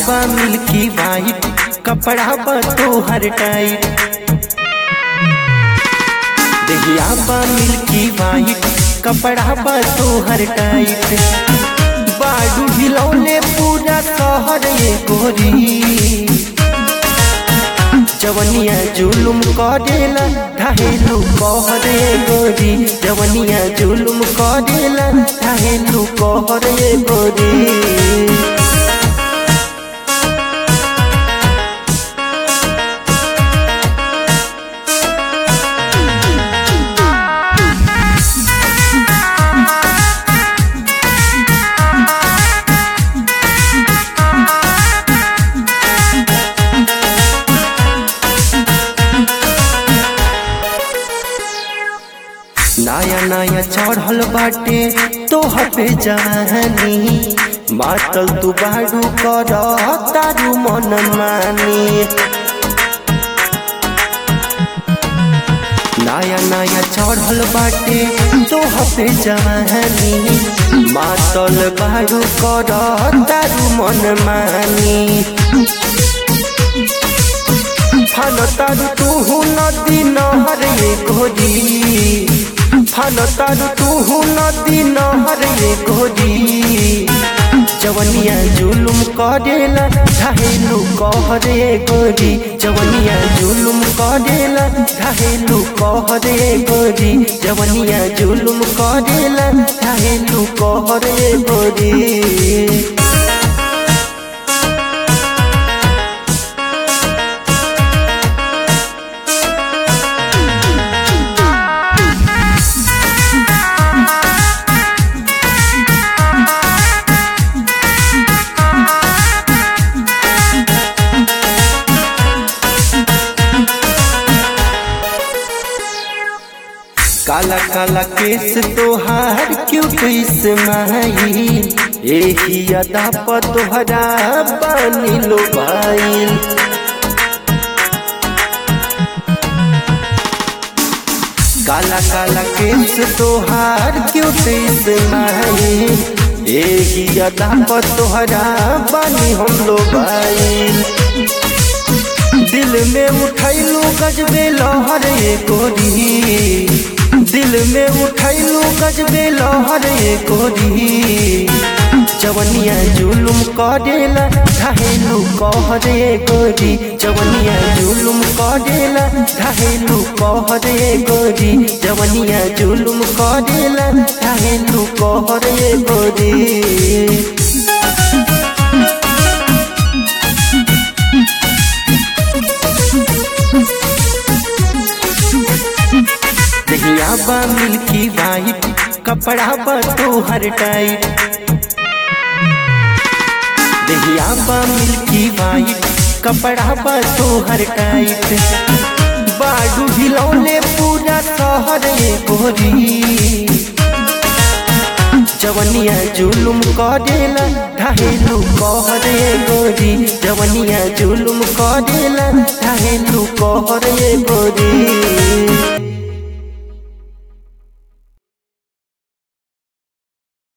बा milky white कपड़ा बा तोहर टाइट दहिया बा मिल्की वाइट कपड़ा बा तोहर टाइट बाडू हिलौले पूरा शहर ये गोरी जवनिया जुलुम करेला ढाहेलू कहरे गोरी जवनिया जुलुम करेला ढाहेलू कहरे गोरी नया नया चढ़ल बाटे तोह पे जवानी मातल तू बाडू कर तारू मन मानी नया नया चढ़ल बाटे तोह पे जवानी मातल बाडू कर तारू मन मानी फन तारू तू नदी नहर ये घोरी फन तारू तू नदी नहर ये घोरी जवनिया जुलुम करेला ढाहेलू कहरे गोरी जवनिया जुलुम करेला ढाहेलू कहरे गोरी जवनिया जुलुम करेला ढाहेलू कहरे गोरी काला काला केस तोहार क्यों कैस माई एही अदा पर तोहरा बानी लो भाई काला काला केस तोहार क्यों कैस माई एही अदा पर तोहरा बानी हम लो भाई दिल में उठैलू गजबे लहर ये गोरी दिल में उठैलू गजबे लहर ये गोरी जवनिया जुलुम करेला ढाहेलू कहरे गोरी जवनिया जुलुम करेला ढाहेलू कहरे गोरी जवनिया जुलुम करेला ढाहेलू कहरे गोरी दहिया बा मिल्की वाइट कपड़ा बा तोहर टाइट दहिया बा मिल्की वाइट कपड़ा बा तोहर टाइट बाडू हिलौले पूरा शहर ये गोरी जवनिया जुलुम करेला ढाहेलू कहरे गोरी जवनिया जुलुम करेला ढाहेलू कहरे गोरी